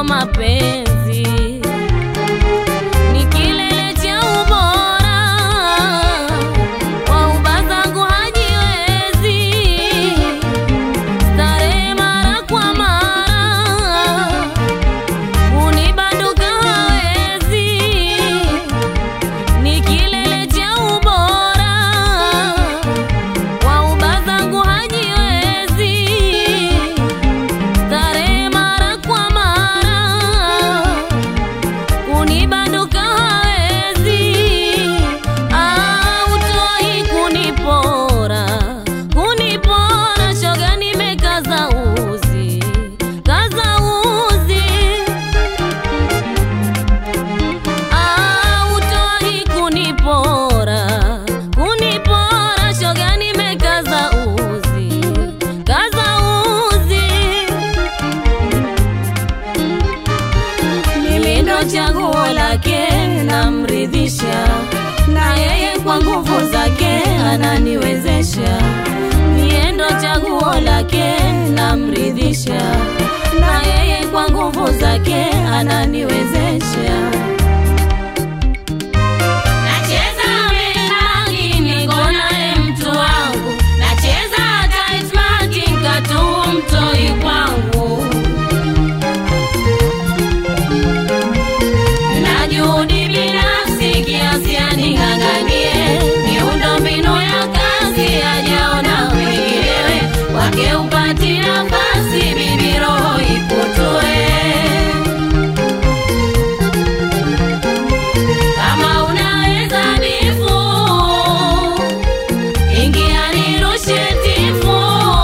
mapenzi ni kilele cha ubora, kwa uba zangu hajiwezi, starehe mara kwa mara, unibanduka hawezi, ni kilele cha ubora, kwa uba zangu hajiwezi, starehe mara kwa mara kunibanduka hawezi, autoi kunipora, kunipora, shoga nimekaza uzi, kaza uzi, autoi kunipora, kunipora, shoga nimekaza uzi, kaza uzi mimi ndo chaguo lake, namridhisha na yeye kwa nguvu zake ananiwezesha. Mie ndo chaguo lake, namridhisha na yeye kwa nguvu zake ananiwezesha. Nacheza menagi niko naye mtu wangu, nacheza tight marking katu mtoi kwangu na juhudi binafsi kiasi aning'ang'anie miundo mbinu ya kazi ajaona wenginewe wake upati nafasi bibi roho ikutue kama unaweza bifu ingia nirushe tifu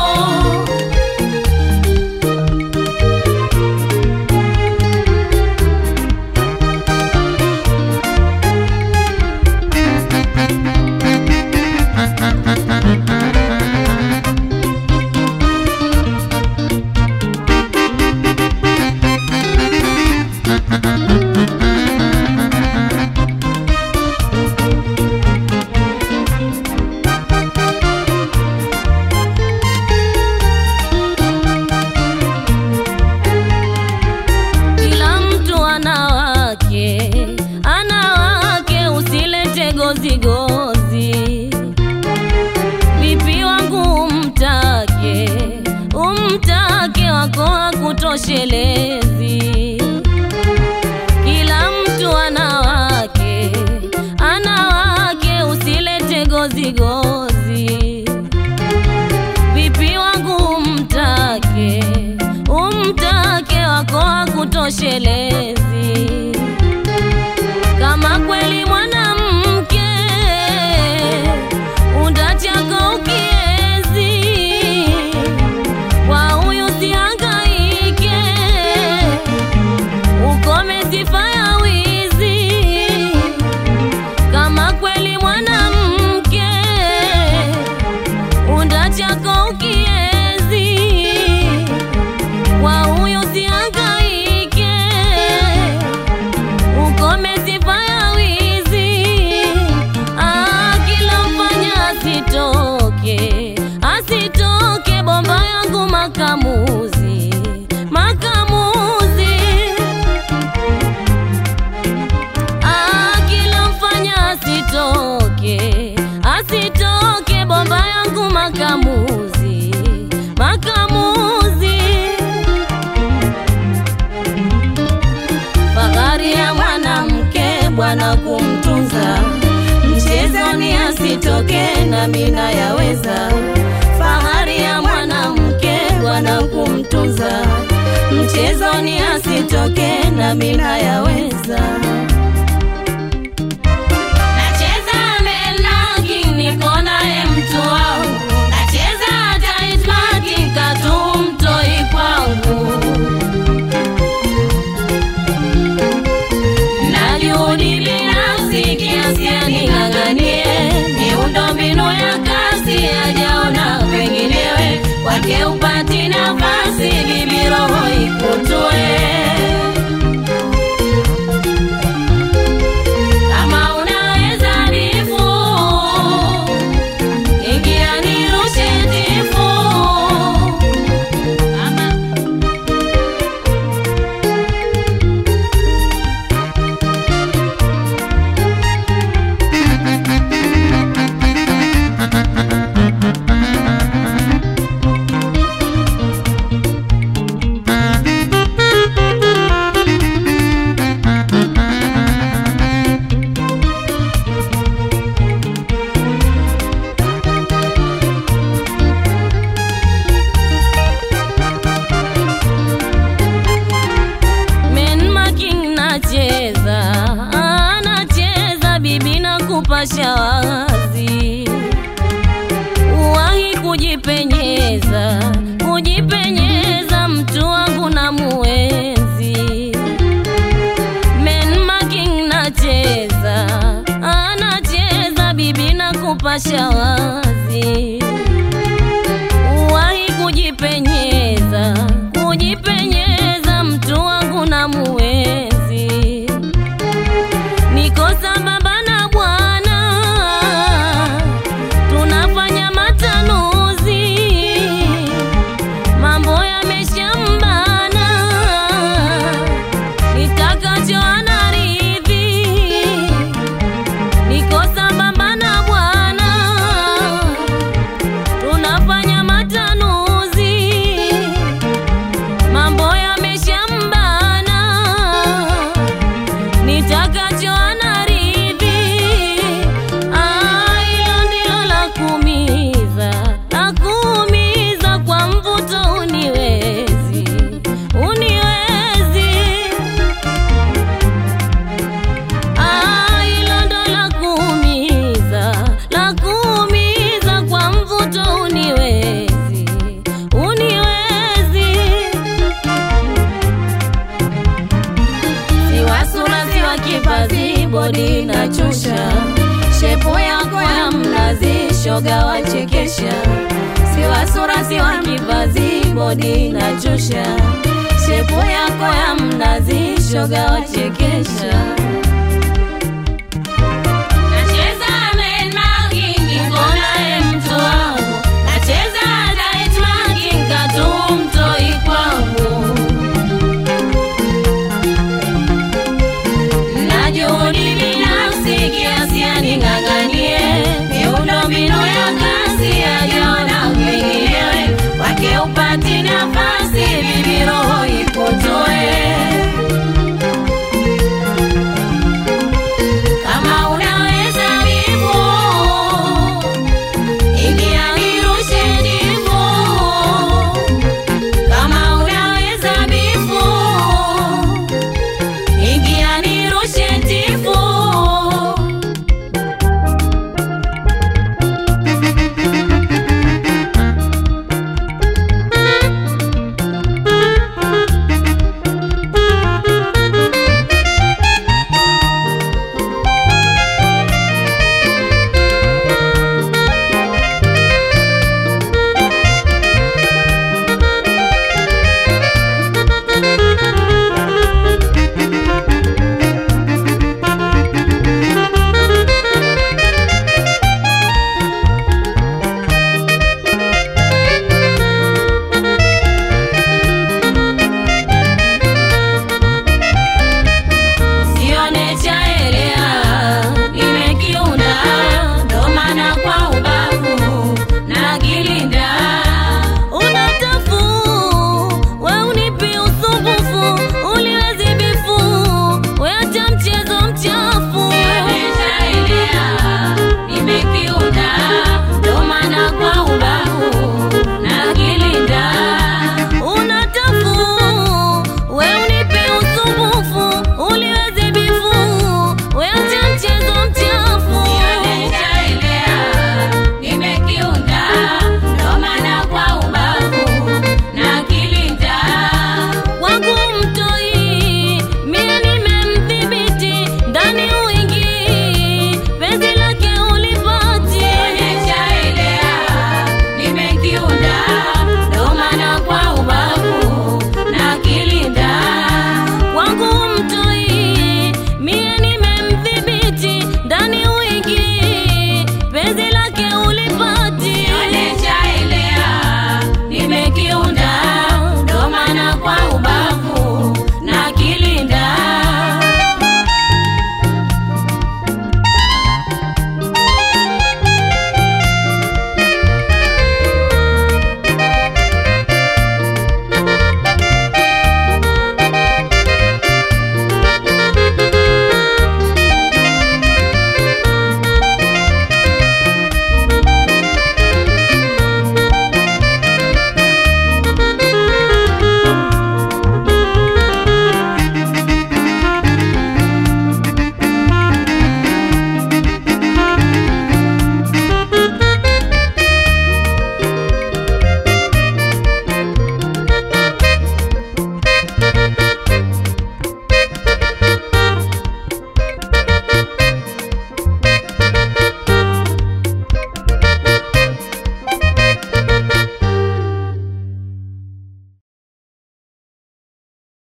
Kila mtu ana wake, ana wake, usilete gozi gozi. Vipi wangu umtake, umtake wako hakutoshelezi. Kila mtu ana wake, ana wake, usilete gozi gozi vipi wangu umtake umtake wako hakutoshelezi kama kweli mwanamke undachako ukiezi kwa huyu sihangaike ukome sifa ya wizi kama kweli mwanamke unda chako ukiezi kwa huyo sihangaike ukome sifa ya wizi ah, kila mfanya asitoke asitoke bomba yangu makamuzi makamuzi Ah, kila mfanya asitoke asitoke bomba yangu makamuzi makamuzi fahari ya mwanamke bwana kumtunza mchezoni asitoke na mina yaweza fahari ya mwanamke bwana kumtunza mchezoni asitoke na mina yaweza Nacheza menagi niko naye mtu wangu, nacheza tight marking katu mtoi kwangu, na juhudi binafsi kiasi aning'ang'anie miundo mbinu ya kazi ajaona wenginewe wake upati nafasi bibi roho ikutue kupasha wazi uwahi kujipenyeza kujipenyeza mtu wangu na muenzi menmaking nacheza anacheza bibi na kupasha wazi uwahi kujipenyeza kujipenyeza mtu wangu na muenzi niko sambamba na bwana tunafanya matanuzi mambo yameshambana nitakacho anaridhi niko sambamba na bwana tunafanya matanuzi mambo yameshambana nitakacho anaridhi Ah, hilo ndilo la kuumiza la kuumiza kwa mvuto uniwezi uniwezi Ah, hilo ndo la kuumiza la kuumiza kwa mvuto uniwezi uniwezi siwa sura siwa kipazi bodi na chusha shepo yako ya mnazi shoga wachekesha siwa sura siwa kipazi bodi na chusha shepo yako ya mnazi shoga wachekesha